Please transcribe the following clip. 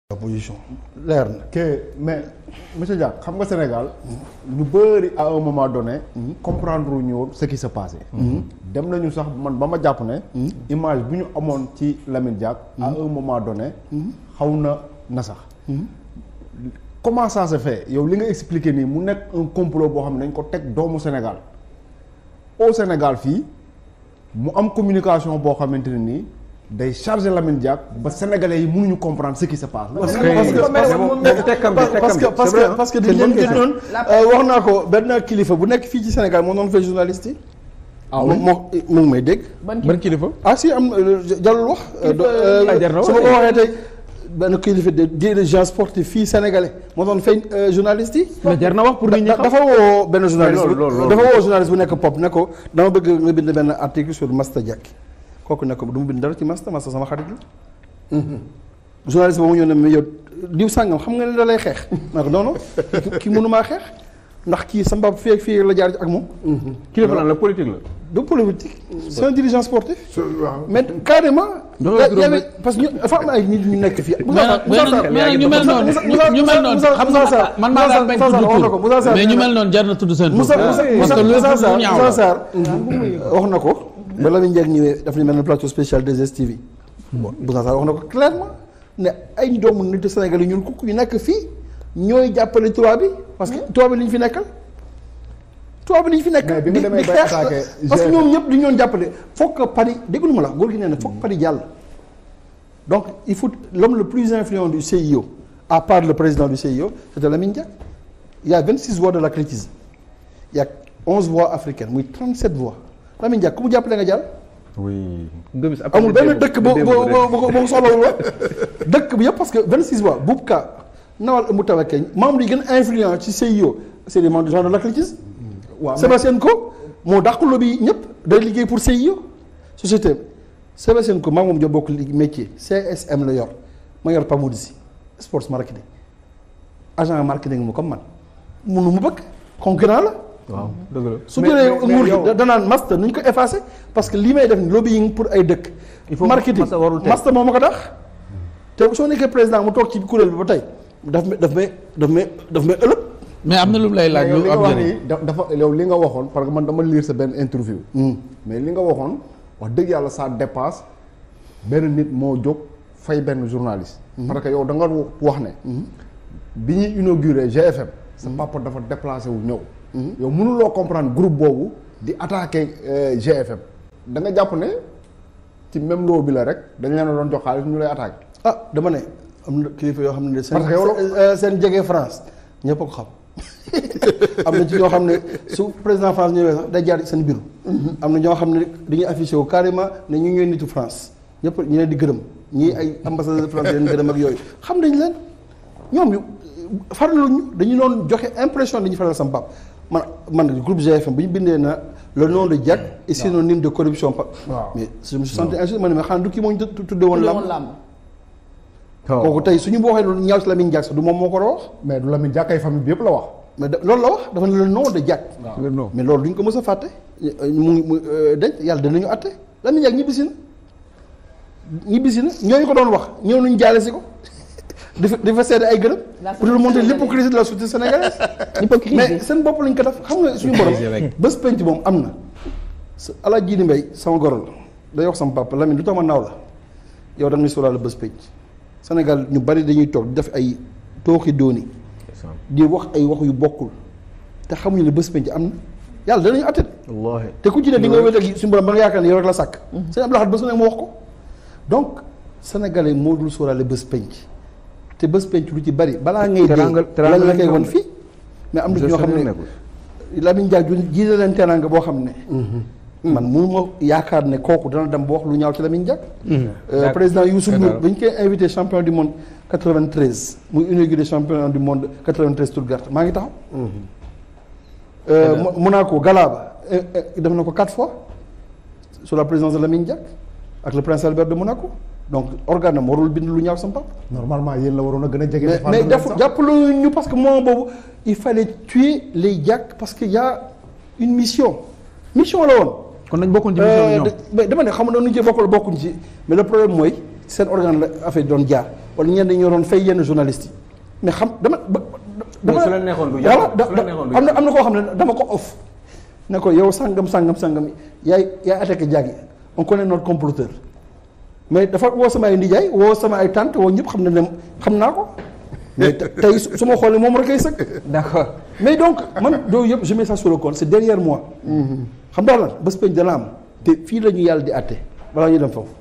la position leer na. que mais monsieur Diack xam nga Sénégal ñu bëri à un moment donné comprendre ñu woon ce qui se passait dem nañu sax man ba ma jàpp ne image bu ñu amoon ci Lamine Diack à un moment donné xaw na na sax comment ça se fait yow li nga expliqué nii mu nekk un complot boo xam ne dañ ko teg doomu Sénégal au Sénégal fii mu am communication boo xamante ne nii day chargé Lamine Diack ba sénégalais yi mënuñu comprendre ce qui se passe. parce que tekkam bi parce que parce que parce que dañ leen gën noonu wax naa ko benn kilifa bu nekk fii ci Sénégal moo doon fay journaliste yi. ah oui moo mu ngi may dégg. ban kilifa ah si am jalul wax. ah jar na wax su ma ko waxee tey benn kilifa de dirigeant sportif fii sénégalais moo doon fay journaliste yi. mais jar na wax pour nit ñi xam dafa woo benn journaliste loolu loolu bu dafa woo journaliste bu nekk pop ne ko dama bëgg nga bind benn article sur Master Diack kooku ne ko du ma bind dara ci Master Master sama xarit la. journaliste boobu ñëw ne mais yow diw sàngam xam nga ne da lay xeex. ma ne ko non non kii kii mënumaa xeex ndax kii sa mbab fii ak fii la jaar ak moom. kilifa lan la politique la. du politique c'est un dirigeant sportif. waaw mais carrément. Doxal y a- juróom y avait parce que ñu dafa am ay nit ñu nekk fii. mais nag mais nag ñu mel noonu ñu mel noonu xam nga man maa daan bañ tudd tur mais ñu mel noonu jar na tudd seen tur Moussa Moussa parce que lu Moussa lu Sarr ñaaw Moussa la Sarr wax na ko ba Lamine Diack ñëwee daf ñu mel ne plateau spécial des STV Moussa Sarr wax na ko clairement ne ay doomu nit Sénégal yi ñun kukk ñu nekk fii ñooy jàppale tubaab bi parce que tubaab bi li ñu fi nekkal tubaab bi li ñu fi nekkal Mais bi di nga demee di bay xeex attaqué parce que GFM. ñoom ñëpp di ñoon jàppale foog que Paris déglu ma la góor gi nee na foog Paris jàll donc il faut l'homme le plus influent du CIO à part le président du CIO c'était Lamine Diack il y a 26 voix de l'athlétisme il y a 11 voix africaines muy 37 voix Lamine Diack ku mu jàppale nga jàll oui. Gomis amul benn dëkk boo boo boo boo boo soxlawul la dëkk bi yëpp parce que 26 voix Boubka Nawal Oumou Tawakeñ membres yi gën a influent ci CIO c'est des membres du genre de l'athlétisme waaw mais- Sébastien Coe moo dàq lobby ñëpp day liggéey pour CIO société Sébastien Coe maa moom jo bokk li métier CSM la yor ma yor Pamodzi sports marketing agent marketing mu comme man munu mu bëgg concurrent la waaw dëgg la. su Mais- jëlee mais- mais nguur yow- gi danaan master nañu ko effacé parce que li may def ni lobbying pour ay dëkk Il faut marketing master warul teg. master moo ma ko tax te soo nekkee président mu toog ci kuréel bi ba tey daf may daf may daf may daf may ëllëg mais am na lu mu lay laaj yow lu li nga am wax njëriñ nii da- dafa yow li nga waxoon parce que man dama lire sa benn interview mais li nga waxoon wax dëgg yàlla ça dépasse benn nit moo jóg fay benn journaliste parce que yow da nga wax ne bi ñuy inauguré GFM sa papa dafa déplacé wu ñëw yow mënuloo comprendre groupe boobu di attaquer euh, GFM da nga jàpp ne ci même loo bi la rek dañ leen a doon jox xaalis ñu lay attaqué ah dama ne am na kilifa yoo xam ne seen Parce que yow seen- seen jege France ñëpp a ko xam am na ci ñoo xam ne su président France ñëwee sax day jaar seen bureau am na ñoo xam ne dañuy affiché wu carrément ne ñu ñooy nitu France ñëpp ñu leen di gërëm ñii ay ambassadeur de France leen gërëm ak yooyu xam nañ leen ñoom yu faraluñu dañu doon joxe impression dañuy faral sama pap man man groupe GFM bu ñu bindee na le nom de Diack est synonyme de corruption pa Waaw. mais je me suis senti injuste ma ne ma xanaa du kii moo ñu tudde woon lam làmb waaw kooku tey suñu waxee lu ñaaw si Lamine Diack sax du moom moo ko war a wax mais du Lamine Diack ay famille bi yëpp la wax mais da- loolu la wax dafa ne le nom de Diack le nom. mais loolu duñ ko mës a fàtte mu ngi mu denc yàlla danañu àtte Lamine Diack ñibbisi na ñibbisi na ñooñu ko doon wax ñëw nañu jaale si ko dafa dafa seede ay gërëm pour le montrer l'hypocrisie de la société sénégalaise mais seen bopp lañ ko def xam nga suñu borom bés penc moom am na sa ala jiini mbay sama goro la day wax sama papa Lamine lu tax ma naaw la yow da ngay sóoraale bés penc Sénégal ñu bari dañuy toog di def ay tooxi dooni di wax ay wax yu bokkul te xamuñu ne bés penc am na yàlla danañu atte wallaahi. te ku ci ne di nga wéet ak suñu borom ba nga yaakaar ne yow rek la sàkk sëñ Abdou Lahad bés bu nekk mu wax ko donc sénégalais moo dul sóoraale bés penc te bés penc lu ci bari balaa ngay dee Teranga- teranga lan la koy lañ won ko fii mais am na ci ñoo xam ne nekkul. Lamine Diack ju jiite leen teranga boo xam ne man mënu ma yaakaar ne kooku dana dem ba wax lu ñaaw ci Lamine Diack Euh, Diack- président Youssou Diack Ndour daal. ba ñu koy invité champion du monde 93 muy inauguré championnat du monde 93 Stuttgart maa ngi taxaw Euh, Mo- Monaco Galaba euh, euh, def na ko quatre fois sous la présidence de Lamine Diack ak le prince Albert de Monaco donc organe am warul bind lu ñaaw sama papa normalement yéen la waroon a gën a jege mais défendre mais leen def sax. jàppale ñu parce que moment boobu il fallait tuer les Diack parce que y a une mission mission la woon kon nañ bokkoon ci mission Euh, ñoom. de- mais dama ne xam nga nu ñu ci bokkul bokkuñ ci mais le problème mooy seen organe la affaire doon jaar wala ñenn ñoo doon fay yenn journalistes yi mais xam dama ba. dama su la neexoon du voilà yàqu su la neexoon du am na am na koo xam ne dama ko off ne ko yow sangam sangam sangam yaay yaay attaqué Diaby on connaît notre comploteur mais dafa woo sama ay ndijaay woo sama ay tante woo ñëpp xam ne ne xam naa ko mais tey su ma xoolee moom rek ay sëg. d'accord mais donc man yooyu yëpp je mets ça sur le compte c'est derrière moi. xam nga lan bés peñ dana am te fii la ñu yàlla di àtte balaa ñu dem foofu.